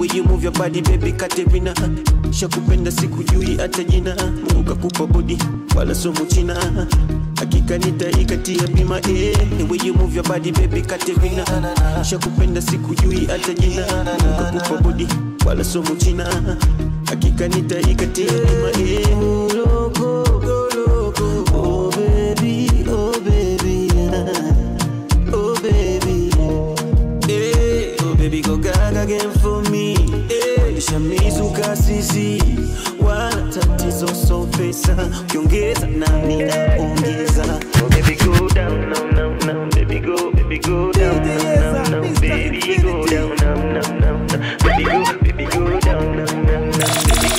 way you move your body baby Katerina shakupenda sikujui hata jina Mungu kakupa body wala somo china hakika nitaikatia bima eh the way you move your body baby Katerina shakupenda sikujui hata jina Mungu kakupa body wala somo china hakika nitaikatia bima eh loco loco oh baby oh baby oh baby Eh, oh baby go gaga again for me Eh, nishamizuka sisi wala tatizo so pesa ukiongeza nami naongeza oh baby go down now now now baby go baby go down now now now baby go down now now now now baby go baby go down now now now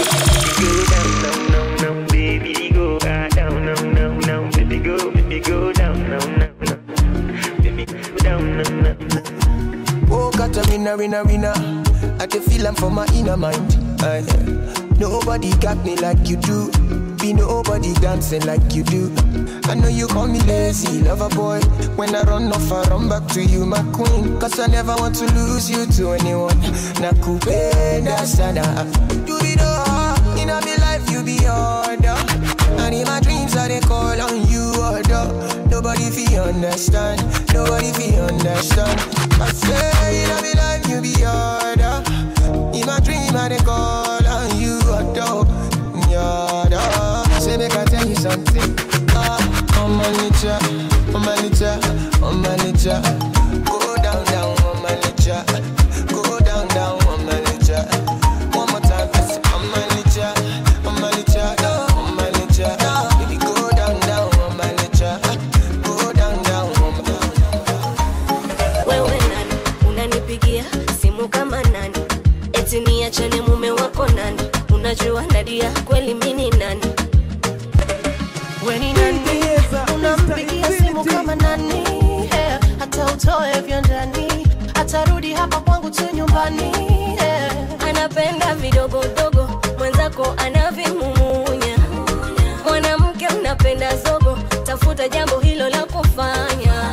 baby go down now now now baby go ah, down now now now baby go baby go down now now now baby go down now now Oh, got a winner, winner, winner. I can feel I'm for my inner mind. Aye. nobody got me like you do. Be nobody dancing like you do. I know you call me lazy, lover boy. When I run off, I run back to you, my queen. Cause I never want to lose you to anyone. Nakupenda sana. You be the heart in my life, you be order. And in my dreams, I they call on you, order. Nobody feel understand, nobody feel understand. I say in my life, you be order. In my dream, I they call on you, order. Order. Say make I tell you something. Ah, on my nature, on my nature, on my nature. Go down, down, on my nature. Go down, down, on my nature. One more time, I say, on my nature, on my nature, on my nature. Baby, go down, down, on my nature. Go down, down, on my wewe nani unanipigia simu kama nani eti niachane mume wako nani unajua nadia kweli mini nani weni nani unampigia simu kama nani eh, hata utoe vya ndani atarudi hapa kwangu tu nyumbani eh. anapenda vidogodogo mwenzako anavimumunya mwanamke unapenda zogo tafuta jambo hilo la kufanya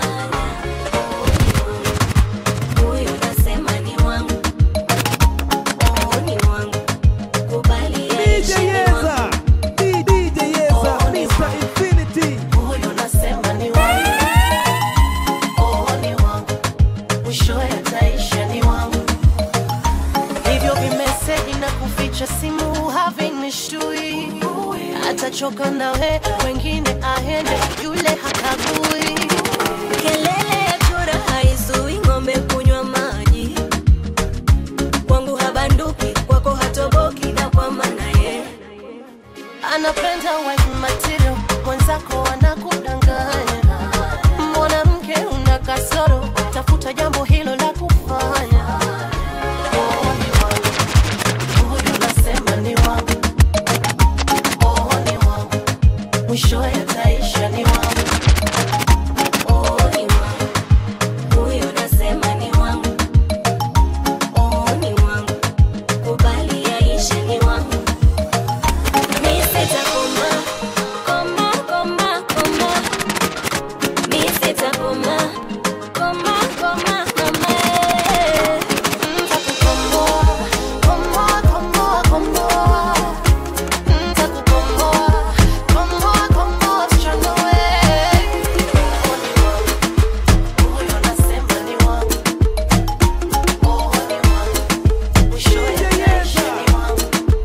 huyu nasema ni wangu oh, ni wangu kubali yaishi ni wangu Oh, ni wangu. Huyu nasema ni wangu. Oh, ni wangu. Mwishowe ataisha ni wangu. Hivyo vimeseji na kuficha simu havinishtui atachoka nawe wengine aende yule hakagui kelele ya chura haizui ng'ombe kunywa maji kwangu habanduki kwako hatoboki na kwa maana ye anapenda wife material mwenzako anakudanganya mwanamke una kasoro tafuta jambo hilo la kufanya Oh, ni wangu. Huyu nasema ni wangu. Oh, ni wangu. mwishowe ataisha ni wangu oh, ni wangu huyo nasema ni wangu oh, ni wangu kubali yaishe ni wangu mi sitakoma koma koma koma mi sitakoma koma koma koma Ntakukomboa, komboa, komboa, komboa. Ntakukomboa, komboa, komboa, msichana we. Oh, ni wangu. Huyo nasema ni wangu. Oh, ni wangu. Mwishowe ataisha ni wangu.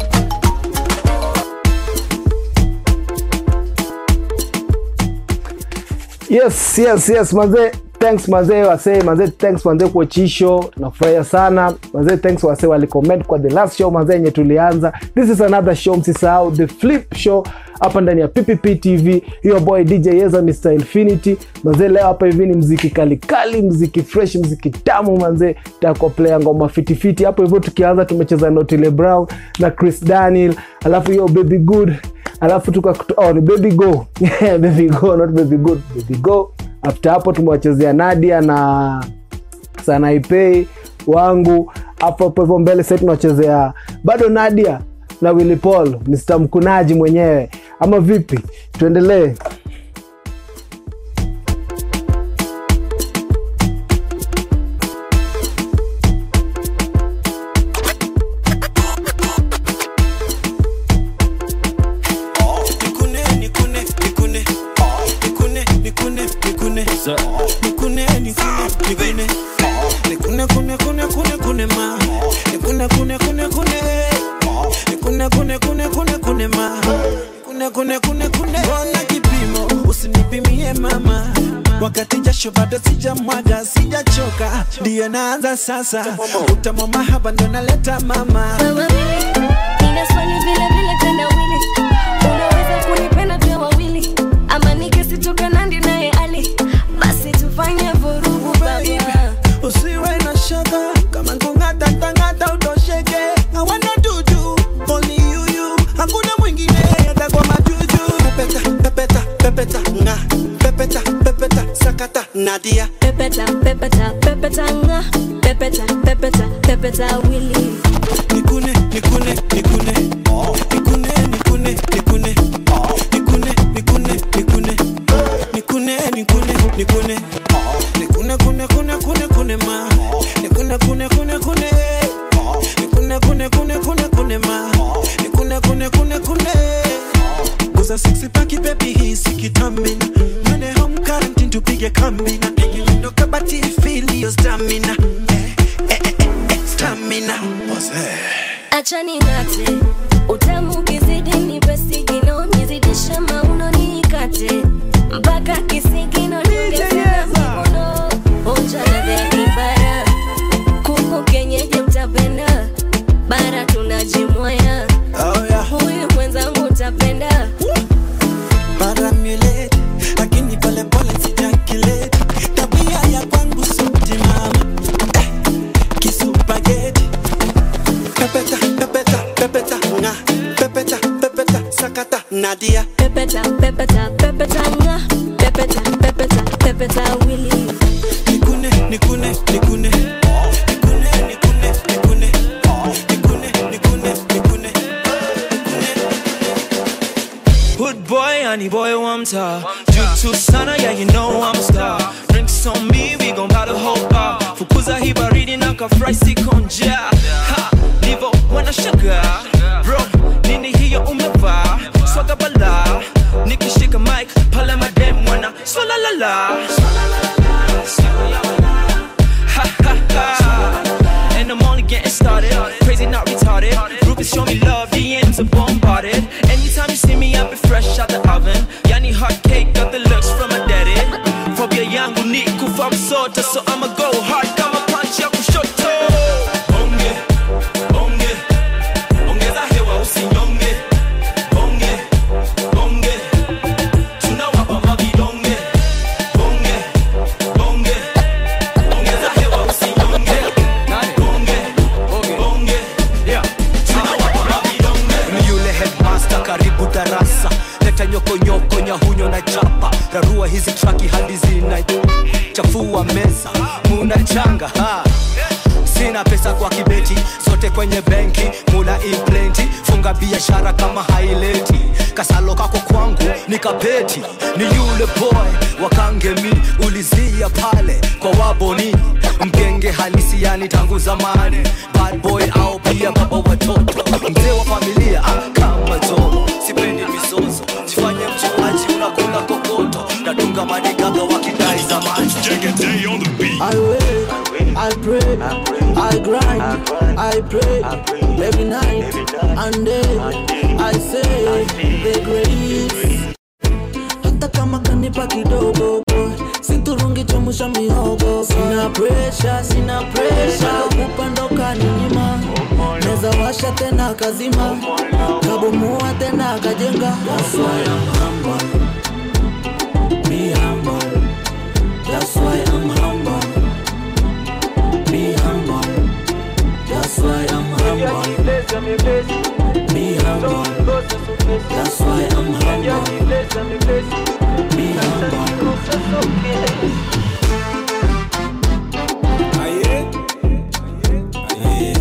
yes yes yes manze thanks manze wasee manze thanks manze kwa chisho nafurahia sana manze thanks wasee walicomment kwa the last show manze yenye tulianza this is another show msisahau the flip show hapa ndani ya ppp tv hiyo boy dj yeza mr infinity manze leo hapa hivi ni mziki kalikali mziki fresh mziki tamu manze takoplea ngoma fitifiti hapo hivyo tukianza tumecheza notile brown na chris daniel alafu hiyo baby good alafu tuka oh, ni baby go baby go not baby good baby go after hapo tumewachezea nadia na sanaipei wangu hapo hapo hivyo mbele sasa tunawachezea bado nadia na willy paul mr mkunaji mwenyewe ama vipi tuendelee sir. Nikune, nikune, nikune. Nikune, kune, kune, kune, kune, ma. Nikune, kune, kune, kune. Nikune, kune, kune, kune, kune, ma. Kune, kune, kune, kune. Mbona kipimo usinipimie mama wakati jasho bado sijamwaga sijachoka ndiyo naanza sasa utamu mahaba ndo naleta mama wawili nina swali vile vile tena wili unaweza kunipenda pia wawili ama nikisitoka nandi naye ali basi tufanye vurugu baba usiwe na shaka kama nkungatatangata utosheke hawana dudu only you you hakuna mwingine hata kwa majuju pepeta pepeta pepeta nga pepeta pepeta sakata nadia pepeta pepeta pepeta nga pepeta pepeta pepeta wili nikune nikune nikune nikune nikune nikune nikune nikune nikune nikune nikune nikune nikune kune kune kune kune ma nikune kune kune kune nikune kune kune kune kune ma nikune kune kune kune Guza sexy paki baby hii sikitamina Mwene home quarantine tupige kamina Ndo kabati feel your stamina eh, eh, eh, eh, Stamina acha ning'ate utamu ukizidi nipe sigino nizidishe mauno niikate mpaka kisigino ningesina mikono onja ladha ya kibara kuku kenyeji mtapenda bara tunajimwaya Oh yeah huyu mwenzangu utapenda Paramulate Lakini pole pole sijakilete Tabia ya kwangu suti mama eh, Kisupageti Pepeta, pepeta, pepeta Nga, pepeta, pepeta Sakata, Nadia pepeta pepeta pepeta nga pepeta pepeta pepeta wili Nikune, nikune, nikune Nikune, nikune, nikune Nikune, nikune, nikune Hood boy, honey boy, one top. Juu sana, yeah, you know I'm a star. Drinks on me, we gon' buy the whole bar. Fukuza hii baridi na kafry sikonja. Ha, nivo wana sugar. Bro, nini hiyo umevaa? Swaga bala. Nikishika mic, pale madem wana swala la la. Ha ha ha. And I'm only getting started. Crazy, not retarded. Groupies show me love, DMs are bombarded. Anytime you see me, I be fresh out the oven. Yani hot cake, got the looks from my daddy. Phobia yangu ni kufa msota, so I'ma go hard kama punch ya kushoto. Bonge, bonge, ongeza hewa usinyonge. Bonge, bonge, tunawapa mavidonge. Bonge, bonge, ongeza hewa usinyonge. Bonge, bonge, tunawapa mavidonge. ni yule headmaster karibu darasa leta nyokonyoko nyahunyo na chapa rarua hizi traki hadi zina chafua meza muna changa ha. sina pesa kwa kibeti sote kwenye benki muna implenti funga biashara kama haileti kasalo kako kwangu ni kapeti ni yule boy wakangemi ulizia pale kwa waboni mgenge halisi yani tangu zamani bad boy au pia baba watoto mzee wa familia ah, kama jomo sipendi misozo sifanye mchuaji unakula kokoto natunga madigaga wakidai zamani I wait, I pray, I grind, I pray every night and day. I say the grace. Hata kama kanipa kidogo boy, siturungi chomusha mihogo. Sina pressure, sina pressure, upando kaninyima. Neza washa tena kazima, kabomoa tena kajenga. That's why I'm humble, be humble. That's why I'm humble. Be humble. That's why I'm humble. Be humble. That's why I'm humble. Be humble. Aye. Aye.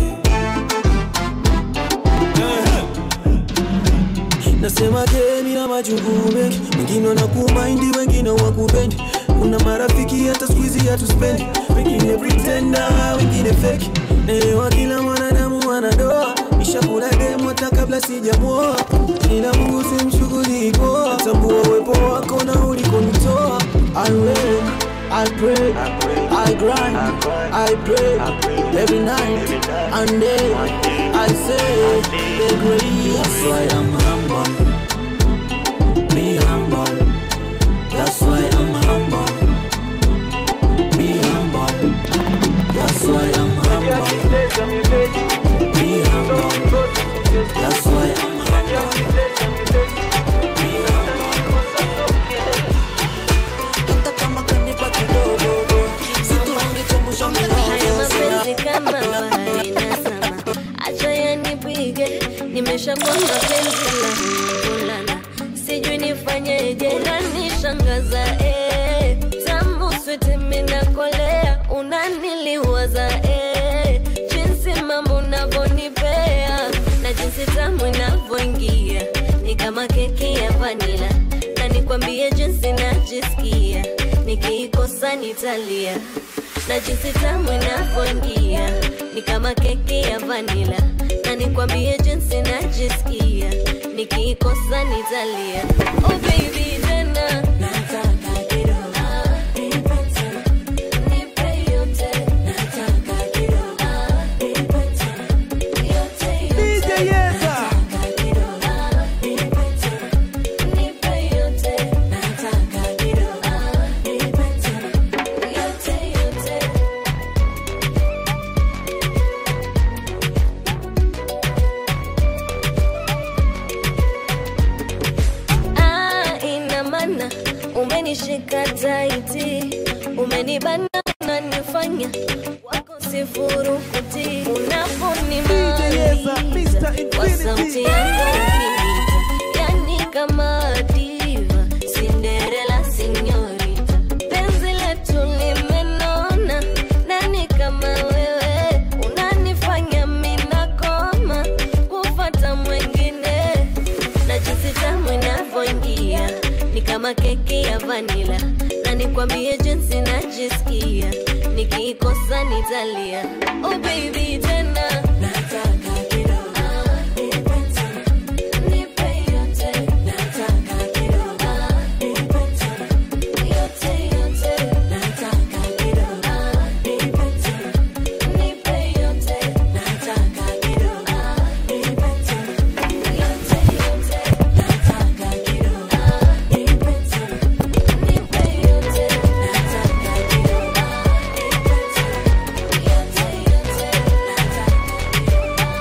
nasema je nina majukumu mengi wengine wanakumaindi wengine wakupendi kuna marafiki hata skuizi hatuspendi wengine pretenda wengine feki naelewa kila mwanadamu anadoa ishakula demu hata kabla sijamoa ila mungu simshughuli poa tambua uwepo wako na ulikonitoa I wait, I pray, I grind, I pray every night and day. I say the grace. That's why I'm humble. Be humble. That's why I'm humble. Be humble. That's why I'm humble. Be humble. That's why I'm humble. Be Hata kama kanipa kidogo, situngekumbusha Haya mioyo. mapenzi kama bahari inazama, acha yanipige, nimeshakuwa mapenzi la kulala, sijui nifanyeje, unanishangaza eh, tamu switi minakolea, unaniliwaza eh, jinsi mambo unavyonipea na jinsi tamu inavyoingia ni kama keki ya vanila, na nikwambie jinsi najisikia nikiikosa nitalia na jinsi tamu inavyoingia ni kama keki ya vanila, na nikwambie jinsi najisikia nikiikosa nitalia. Oh baby, tena nataka kidogo, nipe tena, nipe yote, nataka kidogo, nipe tena, yote yote, nataka kidogo, nipe tena, nipe yote, nataka kidogo, nipe tena, yote yote. Ah, ina maana umenishika taiti, umenibana unanifanya wako sifuru kuti unaponimaliza kwa sauti yako ukiniita, yani kama diva, Cinderella sinyorita, penzi letu limenona, nani kama wewe unanifanya minakoma kufata mwengine na jinsi tamu inavyoingia ni kama keki ya vanila, na nikwambie jinsi najisikia nikiikosa nitalia. Oh baby, tena nataka kidogo, nipe tena, nipe yote, nataka kidogo, nipe tena, yote yote, nataka kidogo, nipe tena, nipe yote, nataka kidogo, nipe tena, yote yote, nataka kidogo, nipe tena, nipe yote, nataka kidogo, nipe tena, yote yote, nataka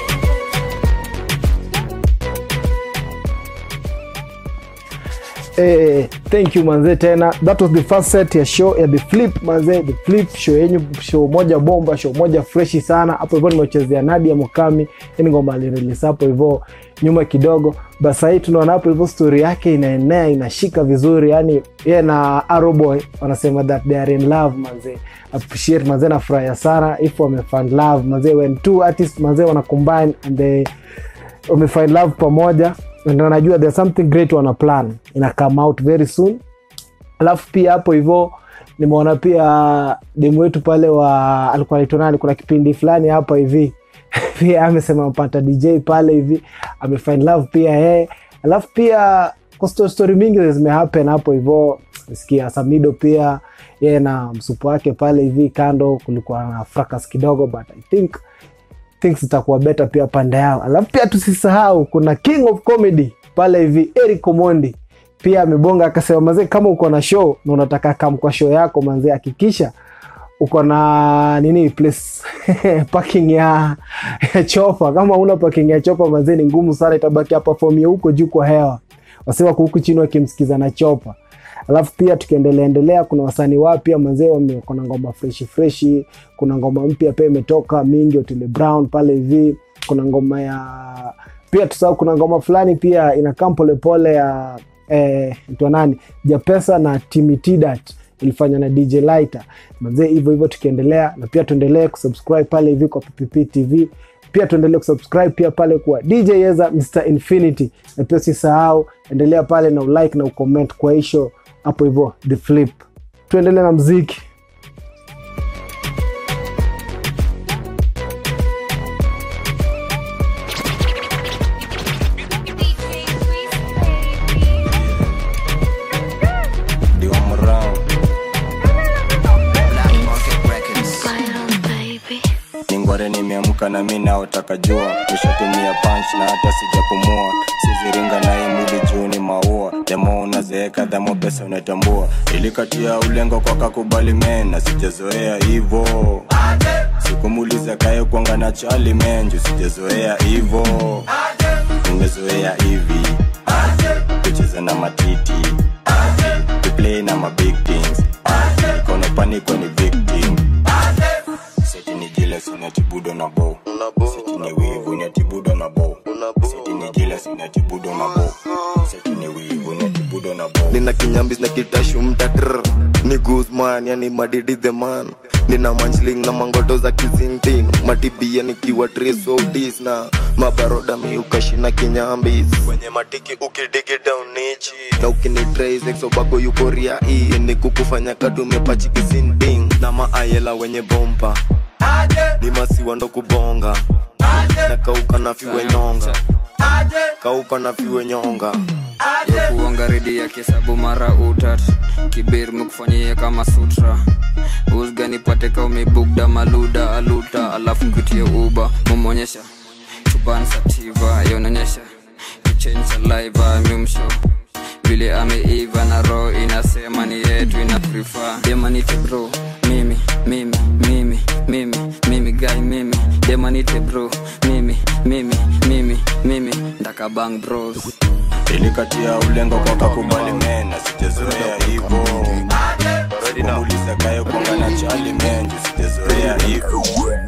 Eh, thank you manze tena that was the first set ya show ya the flip manze the flip show yenyu show moja bomba show moja freshi sana hapo hivyo nimechezea Nadia Mukami yani ngoma alirelease hapo hivyo nyuma kidogo basi hii tunaona hapo hivyo story yake inaenea inashika vizuri yani yeye na Arrowboy wanasema that they are in love manze appreciate manze nafurahia sana if wamefind love manze when two artists manze wana combine and they wamefind love pamoja na najua there's something great wana plan ina come out very soon alafu pia hapo hivyo nimeona pia demu wetu pale wa alikuwa anaitwa nani kuna kipindi fulani hapa hivi pia amesema mpata dj pale hivi amefind love pia yeye alafu pia kwa sto- story mingi zimehappen hapo hivyo sikia samido pia yeye na msupu wake pale hivi kando kulikuwa na fracas kidogo but i think things zitakuwa better pia pande yao alafu pia tusisahau kuna king of comedy pale hivi eric omondi pia amebonga akasema mazee kama uko na show na unataka kam kwa show yako manzee hakikisha uko na nini place parking ya, ya chopa kama una parking ya chopa manzee ni ngumu sana itabaki hapa fomu ya huko juu kwa hewa wasiwa huku chini wakimsikiza na chopa alafu pia tukiendelea endelea kuna wasanii wapya manzee wame- kuna ngoma freshi freshi kuna ngoma mpya pia imetoka mingi otile brown pale hivi kuna ngoma ya pia tusahau kuna ngoma fulani pia inakaa polepole ya eh, mtu nani japesa na timitidat ilifanywa na dj lighter manzee hivyo hivyo tukiendelea na pia tuendelee kusubscribe pale hivi kwa ppp tv pia tuendelee kusubscribe pia pale kwa dj yeza mr infinity na pia usisahau endelea pale na ulike na ucomment kwa hisho hapo hivyo the flip tuendelee na mziki Ndio I'm around. nimeamka na mi naotaka jua nishatumia punch na hata sijapumua siziringa naye mwili juu ni maua demo unazeeka dhamo pesa unatambua ilikatia ulengo kwa kakubali mena sijazoea hivo sikumuliza kaye kwanga na chali menju sijazoea hivo nimezoea hivi kucheza na matiti kuplay na mabig things ikono paniko ni victim seti ni jealous unatibudo na bo seti ni wivu unatibudo na bo seti ni jealous unatibudo na bo seti ni wivu unatibudo na bo nina kinyambis na kitashu mtatr ni guzman yani madidi the man nina manchling na mangoto za kizintin matibia nikiwa trisodis na mabaroda miukashina kinyambis kwenye matiki ukidigi down nichi na ukinitraisexobako yukoria hii ni kukufanya kadumepachi kisinting na maayela wenye bompa ni masiwa ndo kubonga na kauka na fiwe nyonga kauka na fiwe nyonga kuonga redi ya kisabu mara utat kibir mekufanyia kama sutra usganipate ka umebugda maluda aluta alafu nkutie uba mumonyesha chubansativa yononyesha kuchenja liva mimsho vile ameiva na roho inasema ni yetu ina prefer demanite bro mimi mimi mimi mimi mimi guy mimi demanite bro mimi mimi mimi mimi ndakabang bros ilikatia ulengo kwa kakubali mena sijazoea hivo sikumuliza kaye kwanga na chali menju sijazoea hivo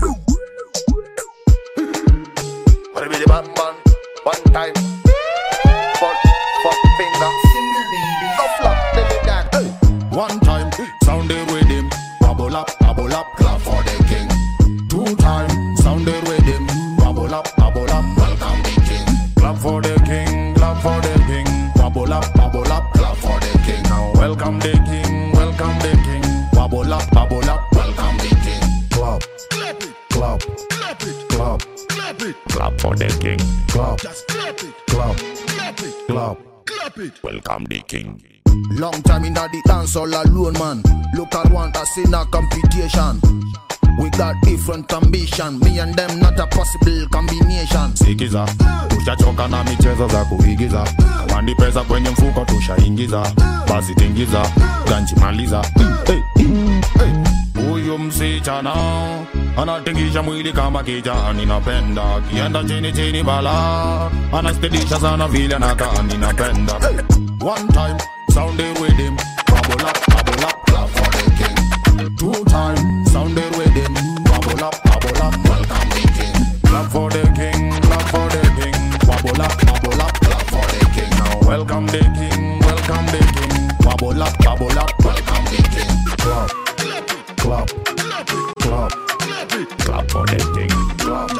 One time, fuck, fuck finger. Go flop, let it down. Hey. One time, sound the rhythm. Bubble up, bubble up, clap for the king. Two time, sound the rhythm. Bubble up, bubble up, welcome the king. Clap for the king, clap for the king. Bubble up, bubble up, clap for the king. Now welcome the king, welcome the king. Bubble up, bubble up, welcome the king. Clap, clap it, clap, clap it, clap, clap it. Clap for the king. Clap, just clap it, clap, clap it, clap, clap it. Welcome the king. Long time in the dance all alone, man. Look at one that's in a competition. We got different ambition. Me and them not a possible combination. sikiza tushachoka na michezo za kuigiza wandi pesa kwenye mfuko tushaingiza basi tingiza ganchimaliza Hey, hey. huyu msichana anatingisha mwili kama kijani napenda kienda chini chini bala anastedisha sana vile anakaa ninapenda one time sound the rhythm bubble up bubble up clap for the king two time sound the rhythm bubble up bubble up welcome the king clap for the king clap for the king bubble up bubble up clap for the king now welcome the king welcome the king bubble up bubble up welcome the king clap clap clap clap for the king clap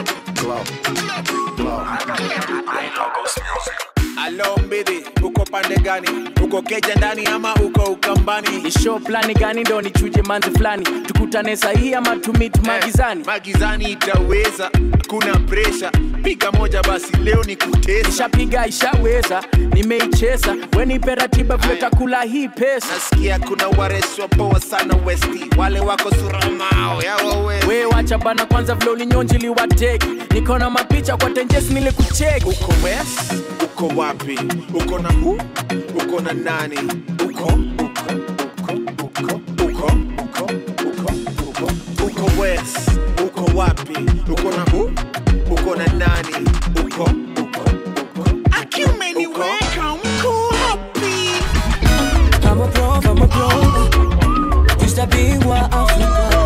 clap Alo mbidi, uko pande gani? Uko keja ndani ama uko ukambani? ni show plani gani ndo nichuje manzi fulani tukutane sahii ama tumit magizani magizani itaweza kuna presha piga moja basi leo ni kutesa ishapiga ishaweza nimeicheza wenipe ratiba vile takula hii pesa nasikia kuna wareswa poa sana westi wale wako suramao yawawe we wacha bana kwanza vile ulinyonjili wateki niko na mapicha kwa tenjes nilikucheki uko west uko wapi uko na hu uko na nani uko uko uko uko uko uko uko uko west uko wapi uko na hu uko na nani uko uko uko akiumeniweka mko wapi I'm a pro, I'm a pro. Mr. Bingwa Africa.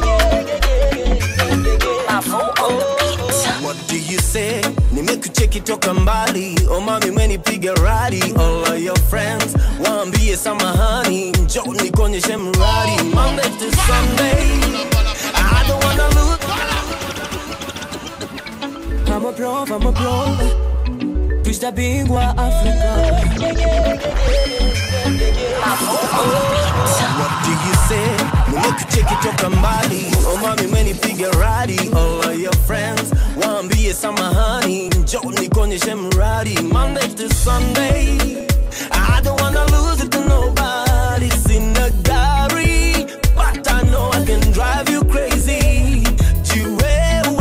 What do you say? Nimekucheki toka mbali oh mami menipiga radi all of your friends waambie samahani njo nikonyeshe mradi Monday to Sunday I don't wanna lose I'm a pro, I'm a pro. Mr. Bingwa Africa. What do you say? Nimekucheki toka mbali oh mami menipiga radi all of your friends waambie samahani njo nikonyeshe mradi Monday to Sunday I don't wanna lose it to nobody sina gari but I know I can drive you crazy juu wewe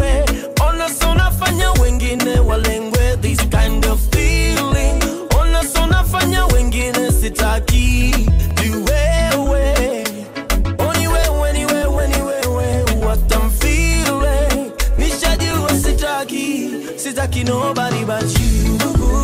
sitaki ni wewe Oni wewe ni wewe ni wewe what I'm feeling nishajua sitaki sitaki nobody but you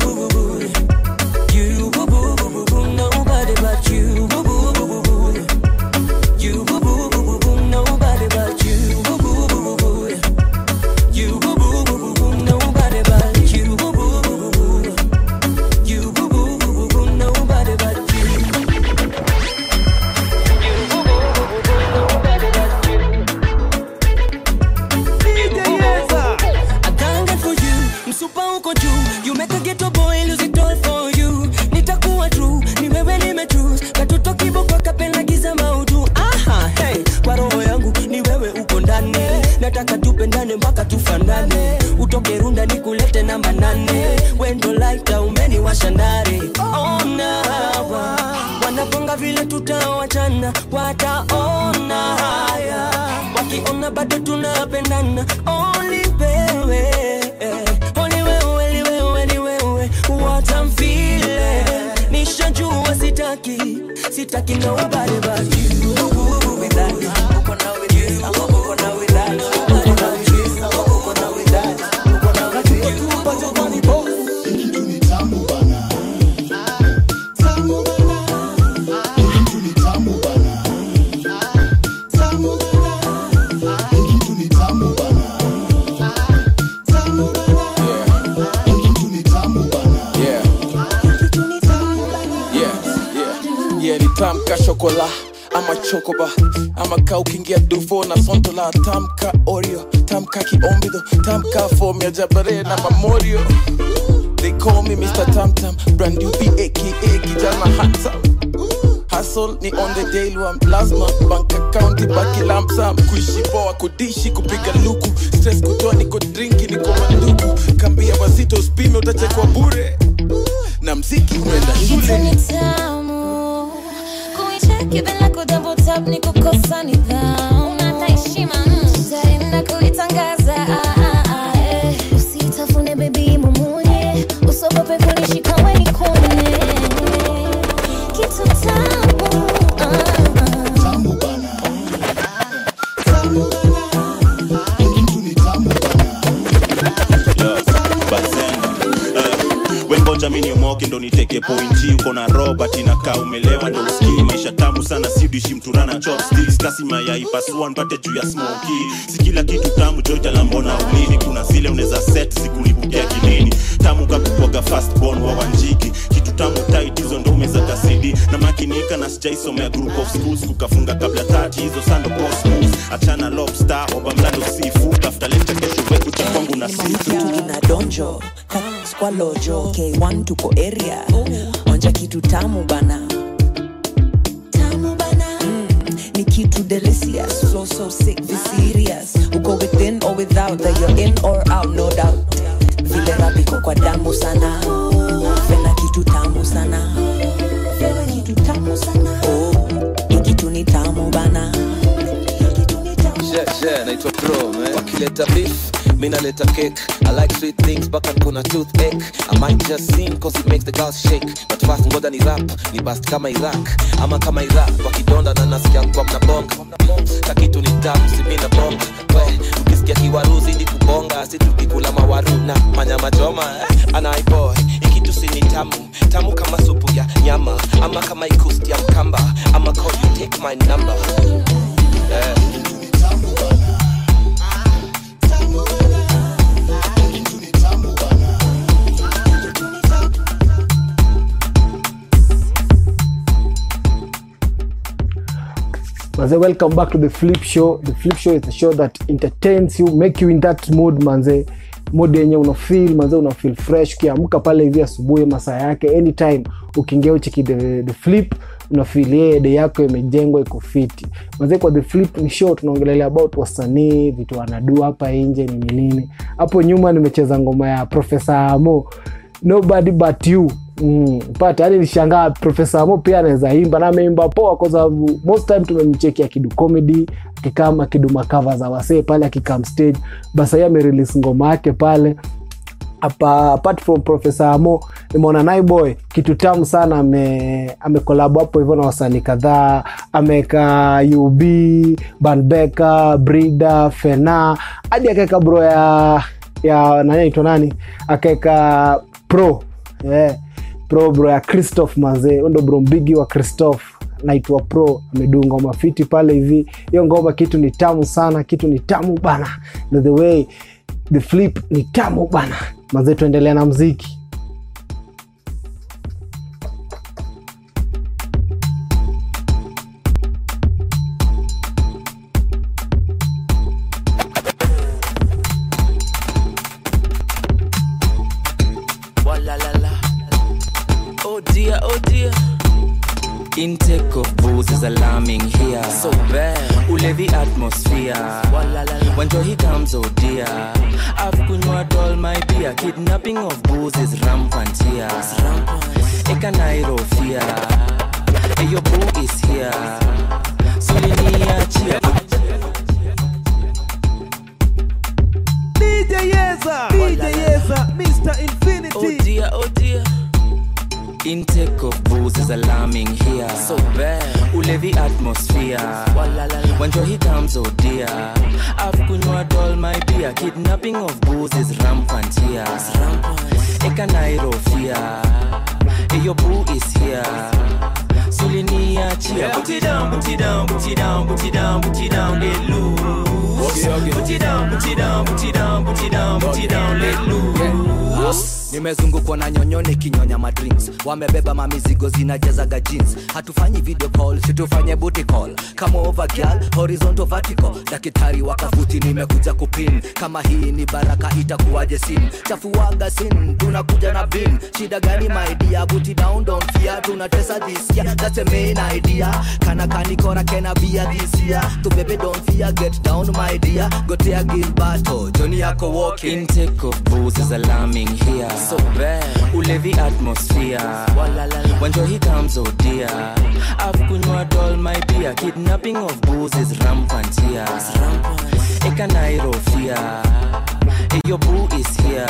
you boo boo boo boo boo nobody but you boo boo boo boo boo you boo boo boo boo boo nobody but you boo boo boo boo boo you boo boo boo boo boo nobody but you boo boo boo boo boo you boo boo boo boo boo nobody but you I can't get for you msupa uko juu you make a ghetto boy lose it all for you nitakuwa true ni wewe nime choose katoto kiboko kapenda giza maudu aha hey kwa roho yangu ni wewe uko ndani nataka tupendane mpaka tufanane utoke runda nikulete namba nane wendo laita umeni washandare ona hawa wanaponga vile tutawachana wataona haya wakiona bado tunapendana only wewe only wewe ni wewe ni wewe what I'm feeling nishajua sitaki sitaki nobody but you with that uko na with this uko na with that uko na with this uko na with that uko na with this but you funny boy Yeah. Yeah, yeah. Yeah, ni tamka shokola ama chokoba ama ka ukiingia dufo na sontola tamka oreo tamka kiombido tamka fom ya jabare na mamorio they call me mr tamtam brand new p aka kijana handsome hustle ni on the daily one lazima bank account ibaki lamsam kuishi poa kudishi kupiga luku stress kutoa niko drinki niko manduku kambia wazito uspime utachekwa bure na mziki unaenda Kitu shule ni tamu kuicheki bila kudouble tap ni kukosa nidhamu Una heshima mm. tutaenda kuitangaza ah, ah, ah, eh. usitafune bebi mumunye usogope kunishika weni kune kitu tamu ah, ah. wengoja mi niomoke ndo niteke pointi uko na robert inakaa umelewa ndo uskii maisha tamu sana sidishi mturana chopsticks kasi mayai pasua npate juu ya smoki si kila kitu tamu joita lambona ulini kuna zile unaweza set sikulipukia kilini tamu kakukwaga fastborn wa wanjiki kitu tamu tight hizo ndo umeza kasidi na makinika na sijaisomea group of schools kukafunga kabla tati hizo sando cosmos achana lobster oba mlando seafood tafuta leta kesho weku cha kwangu na seafood na donjo kwa lojo k1 tuko area onja kitu tamu bana tamu bana mm, ni kitu delicious flow so sick be serious uko within or without that you're in or out no doubt vile rapiko kwa damu sana fena kitu tamu sana fena kitu tamu sana oh, hii kitu ni tamu bana Yeah, yeah, naitwa bro man. wakileta beef mi naleta cake i like sweet things mpaka nkona toothache i might just sing cause it makes the girls shake but fast ngoda ni rap ni bast kama iraq ama kama iraq wakidonda na nasikia kwa mnabonga kakitu ni tamu simina bonga we ukisikia kiwaruzi ni kubonga si tukikula mawaru na manyama choma eh, anaiboy ikitu si ni tamu tamu kama supu ya nyama ama kama ikusti ya mkamba ama call you take my number yeah. manze welcome back to the flip show the flip show is a show that entertains you make you in that mood manze mood yenye unafeel manze unafeel fresh ukiamka pale hivi asubuhi masaa yake anytime ukiingia ucheki the, the flip unafeel yeye day yako imejengwa iko fiti manze kwa the flip ni show tunaongelelea about wasanii vitu wanadu hapa nje nini nini hapo nyuma nimecheza ngoma ya profesa amo nobody but you Mm, pata yani nishangaa profesa amo pia anaweza imba na ameimba poa kwa sababu most time tumemcheki akidu comedy akikam akidu makava za wasee pale akikam stage basa yeye amerelease ngoma yake pale apa, apart from profesa amo nimeona naiboy kitu tamu sana ame amekolabo hapo hivyo na wasanii kadhaa ameweka ub banbeka brida fena hadi akaweka bro ya ya nani aitwa nani akaweka pro yeah. pro bro ya christoph mazee huyo ndo bro mbigi wa christoph naitwa pro amedunga ngoma fiti pale hivi hiyo ngoma kitu ni tamu sana kitu ni tamu bana na the way the flip ni tamu bana mazee tuendelea na mziki Walla la la. Oh dear, oh dear. Intake of booze is alarming here. So bad. Ulevi atmosphere. Walla la la. When he comes, oh dear. I've kunywa all my beer. Kidnapping of booze is rampant here. Eka Nairo fear. Hey, your boo is here. Suliniachia. DJ Yeza, DJ Yeza, Mr. Infinity. Oh dear, oh dear. Intake of booze is alarming here. So bad. Ulevi atmosphere. When he comes, oh dear. I've kunywa all my beer. Kidnapping of booze is rampant here. Eka Nairo fear. Hey, your boo is here. Suliniachia. Put it down, put it down, put it down, put it down, put it down, let loose. Put it down, put it down, put it down, put it down, put it down, let loose. nimezungukwa na nyonyo nikinyonya madrinks wamebeba mamizigo zinajazaga jeans hatufanyi video call situfanye booty call kama over girl horizontal vertical daktari wakafuti nimekuja kupin kama hii ni baraka itakuwaje sin chafuaga sin tunakuja na bin shida gani maidia buti down don't fear tunatesa this year that's a main idea kana kanikora kena bia this year to baby don't fear get down my dear gotea gilbato joni yako walking Intake of booze is alarming here. So bad. Ulevi atmosphere. When he comes, oh dear. I've kunywa all my beer. Kidnapping of booze is rampant here. Eka Nairo fear. Hey, your boo is here.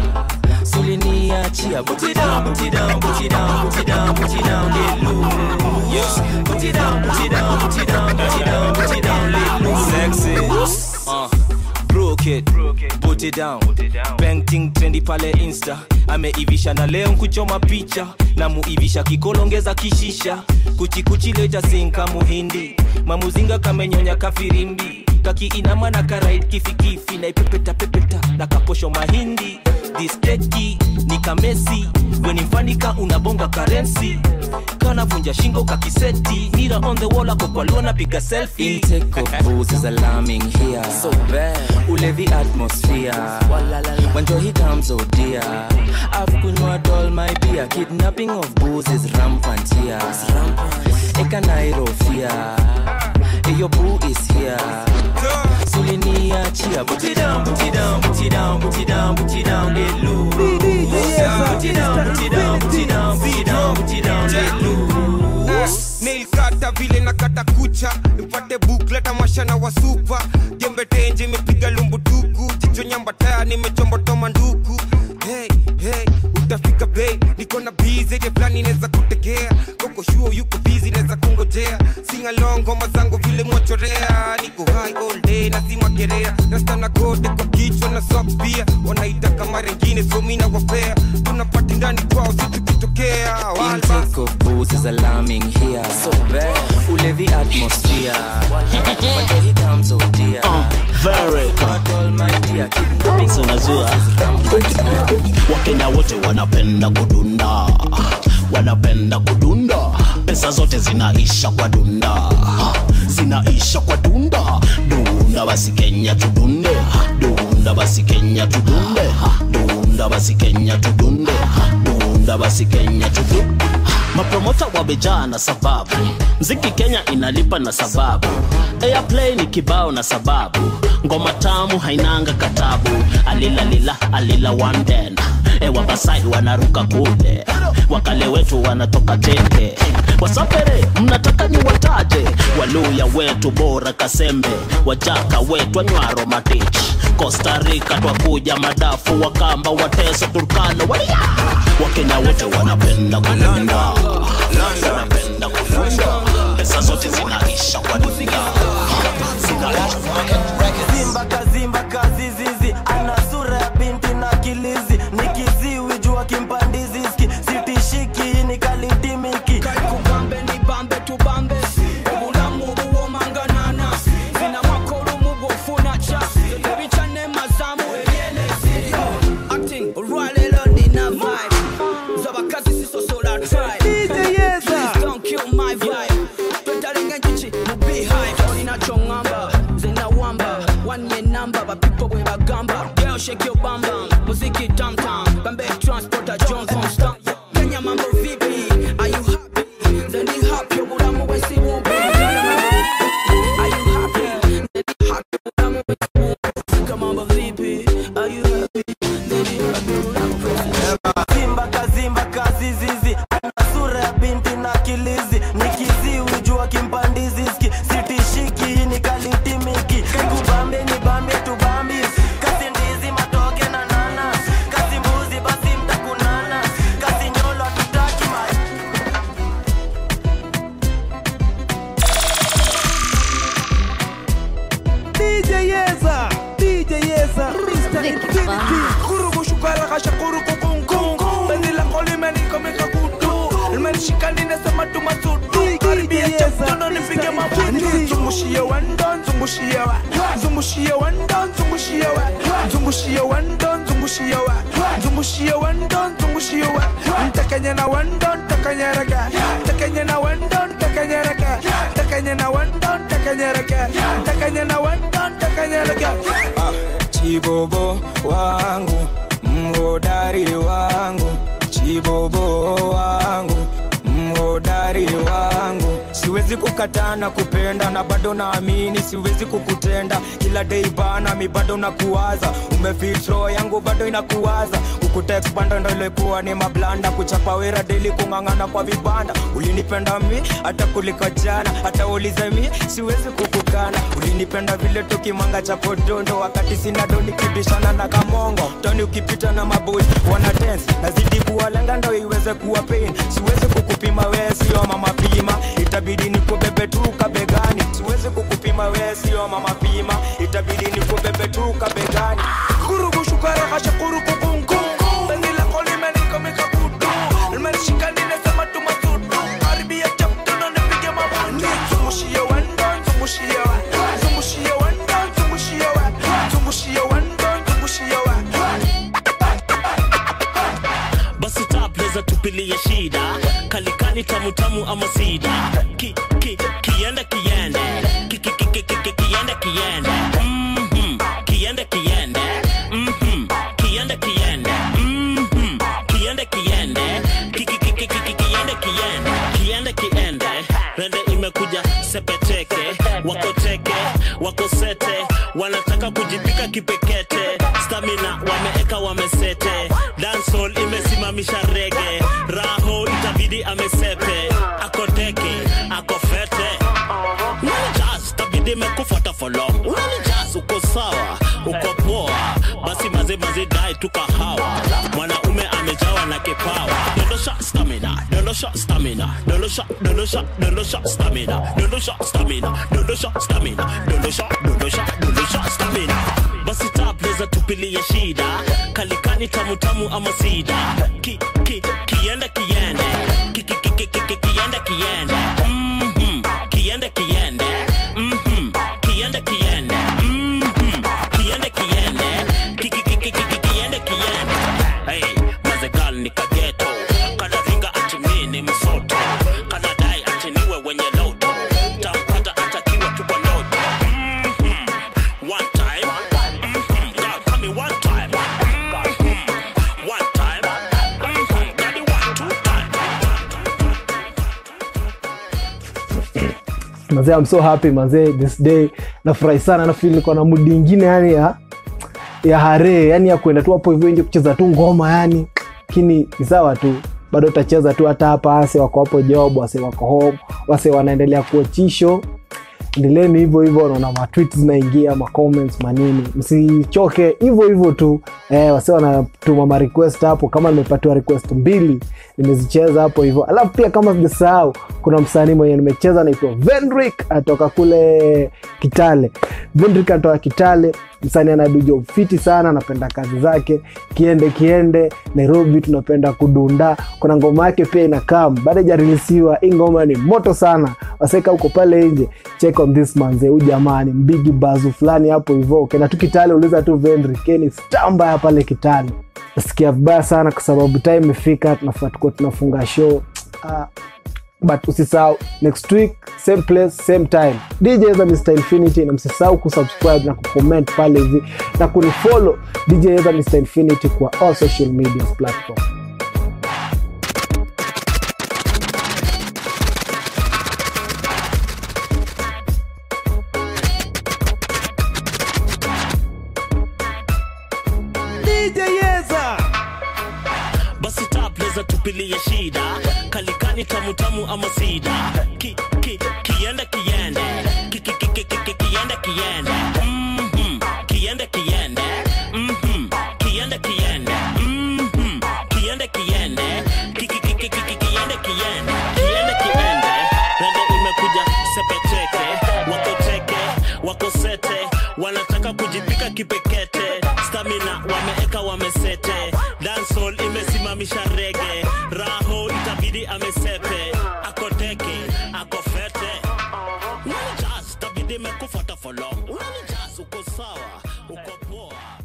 Suliniachia. Put it down, put it down, put it down, put it down, put it down, let loose. Yeah. Put it down, put it down, put it down, put it down, put it down, let loose. Sexy. Uh, broke it. Put it down. Painting trendi pale insta ameivisha na leo nkuchoma picha na muivisha kikolongeza kishisha kuchikuchi leta sinka muhindi mamuzinga kamenyonya kafirimbi kakiinama na karait kifikifi na ipepeta pepeta na kaposho mahindi disteki ni kamesi wenimfanika unabonga karensi kanavunja shingo kakiseti mira on the wall akokwalua napiga selfie Intake of booze is alarming here. So bad. Ulevi atmosphere. When he comes, oh dear. I've kunywa all my beer. Kidnapping of booze is rampant here. Eka Nairo fear. Hey, your boo is here. Suliniachia. Put it down, put it down, put it down, put it down, put it down, let loose. Put it down, put it down, put it down, put it down, put it down, let loose. nailkata vile na kata kucha nipate bukleta mashana wa supa jembe tenje imepiga lumbutuku jicho nyambataya nimechombotoa nduku hey, hey, utafika bei niko na bizi ile fulani inaweza kutegea koko shuo yuko bizi naweza kungojea singalong ngoma zangu vile mwachorea niko high all day na si magerea nastana gode kwa kichwa na sok pia wanaita kama rengine so mina wapea tunapati ndani kwao situkitokea Intake of booze is alarming here. So bad. Ulevi atmosphere. When he comes, oh dear. very all my dear. Kidnapping So unajua wakenya wote wanapenda kudunda wanapenda kudunda pesa zote zinaisha kwa dunda zinaisha kwa dunda dunda basi kenya tudunde dunda basi kenya tudunde dunda basi kenya tudunde dunda basi kenya tudunde mapromota wamejaa na sababu mziki kenya inalipa na sababu airplay ni kibao na sababu ngoma tamu hainanga katabu alilalila alila wanden e wabasai wanaruka kule wakale wetu wanatoka teke wasapere mnataka ni wataje waluya wetu bora kasembe wajaka wetu anywaro matich costa rica twakuja madafu wakamba wateso turkano walia wakenya wote wanapenda kulunda wanapenda kulunda pesa zote zinaisha kwa dunia Zimba kazimba kazizizi ana sura ya binti na kilizi nikiziwi jua kimpandizi ski sitishiki ni kalitimiki kubambe ni bambe tubambe obulamu buwomanganana zina makolumu bwofuna ca ebicane mazamu ebyenesi acting olwaleero nina vibe z'abakazi sisosola tribe Please don't kill my vibe twetalenga enjuki mu beehive olina kyoŋŋamba zena wamba wanye namba bapipo bwe bagamba girl shake your bam bam muziki tam tam bambe transporter jones on stamp kenya mambo vipi are you happy zeni happy obulamu bwensi bumbi are you happy zeni happy obulamu bwensi bumbi kama mambo vipi are you happy zeni happy obulamu bwensi zimba kazimba kazizizi ana sura ya binti na kilizi nikiziwi jua kimpandizi ski sitishiki ni kalitimiki kubambe ni bambe tubambi kasi ndizi matoke na nana kasi mbuzi basi mtakunana kasi nyolo tutaki ma DJ Yeza, DJ Yeza, Mr. Infinity. Kurubu shukara kasha kuruku kungu Benzi la koli meni komika kutu Meni shikani nesema tumasutu Karibia chaptono nipige mabutu Zungushie wendo, zungushie wa Zungushie wendo, zungushie wa Zungushie wendo, zungushie wa Zungushie wendo, zungushie wa Ntakanye na wendo, ntakanye rega Ntakanye na wendo, ntakanye rega Ntakanye na wendo, ntakanye rega Ntakanye na wendo, ntakanye rega chibobo wangu mhodari wangu chibobo wangu mhodari wangu siwezi kukataa na kupenda na bado naamini siwezi kukutenda kila dei bana mi bado nakuwaza umefitro yangu bado inakuwaza kukuteksbanda ndo ilikuwa ni mablanda kuchapa wera deli kung'ang'ana kwa vibanda ulinipenda mi hata kuliko jana hata ulize mi siwezi kukukana ulinipenda vile tukimanga cha podondo wakati sina do nikibishana na kamongo toni ukipita na maboy wana dance nazidi kuwalenga ndo iweze kuwa pain siwezi kukupima wee sio mama pima itabidi nikubebe tu kabegani siwezi kukupima wee sio mama pima itabidi nikubebe tu kabegani kurugu shukara kasha kurugu kungu bengi la koli meni komika kutu meni shikani nesema tu masutu karibia chaptono nipige mabutu zungushie wendo zungushie wa zungushie wendo zungushie wa zungushie wendo zungushie wa basi tapleza tupilie shida kalikani tamutamu ama sida ki, ki, kiende kiende ki, ki, ki, ki, ki, ki, kiende kiende Mhm. kiende kiende Mhm. kiende kiende Mhm. kiende kiende ki, ki, ki, ki, ki, ki, kiende kiende kiende kiende rende imekuja sepeteke wako teke wako sete wanataka kujipika kipekete stamina wameeka wamesete dancehall imesimamisha rege raho itabidi amesepe ako teke ako fete unanijaz tabidi mekufuata for long unanijaz uko sawa uko poa basi maze maze dai tukahawa mwanaume amejawa na kipawa dondosha stamina dondosha stamina dondosha dondosha dondosha stamina dondosha stamina dondosha stamina dondosha dondosha dondosha stamina basi tapleza tupilie shida kalikani tamutamu ama sida ki, ki, kiende kiende ki, ki, ki, ki, ki, ki, kiende kiende Mhm. kiende kiende Mhm. kiende kiende Mhm. kiende kiende ki, ki, ki, ki, ki, ki, kiende kiende hey, mazegal ni kageto kanaringa ati mi ni msoto kanadai ati niwe wenye loto tampata atakiwa tu kwa loto Mhm. one time Mhm. God, tell me one time Mhm. one time Mhm. Daddy, one, two time mazee I'm so happy mazee this day nafurahi sana nafeel niko na mudi ingine yani ya ya hare yani ya kwenda tu hapo hivyo nje kucheza tu ngoma yani lakini ni sawa tu bado utacheza tu hata hapa wase wako hapo job wase wako home wase wanaendelea kuochisho endeleeni hivyo hivyo naona matwit zinaingia macomments manini msichoke hivyo hivyo tu eh, wase wanatuma marequest hapo kama nimepatiwa request mbili nimezicheza hapo hivyo alafu pia kama sijasahau kuna msanii mwenye nimecheza anaitwa vendrick atoka kule kitale vendrick anatoka kitale msanii anaduja fiti sana anapenda kazi zake kiende kiende nairobi tunapenda kudunda kuna ngoma yake pia inakam baada ijarilisiwa hii ngoma ni moto sana waseka huko pale nje check on this manze huu jamani mbigi bazu fulani hapo hivo ukenda tu kitale uliza tu vendri keni stambaya pale kitale nasikia vibaya sana kwa sababu time imefika tunafaa tuko tunafunga show ah, but usisahau next week same place same time dj za mr infinity na msisahau kusubscribe na kucomment pale hivi na kunifollow dj za mr infinity kwa all social media platform DJ Yeza. basi tapleza tupilie shida kalikani tamutamu ama sida ki, ki, kiende kiende ki, ki, ki, ki, ki, ki, kiende kiende Mhm. kiende kiende Mhm. kiende kiende Mhm. kiende kiende Ki, ki, ki, ki, ki, ki, kiende kiende kiende kiende rende imekuja sepeteke wako teke wako sete wanataka kujipika kipekete stamina wameeka wamesete dansol imesimamisha rege raho itabidi amesepe akoteke akofete unanijas tabidi mekufuata folong unanijas uko sawa uko poa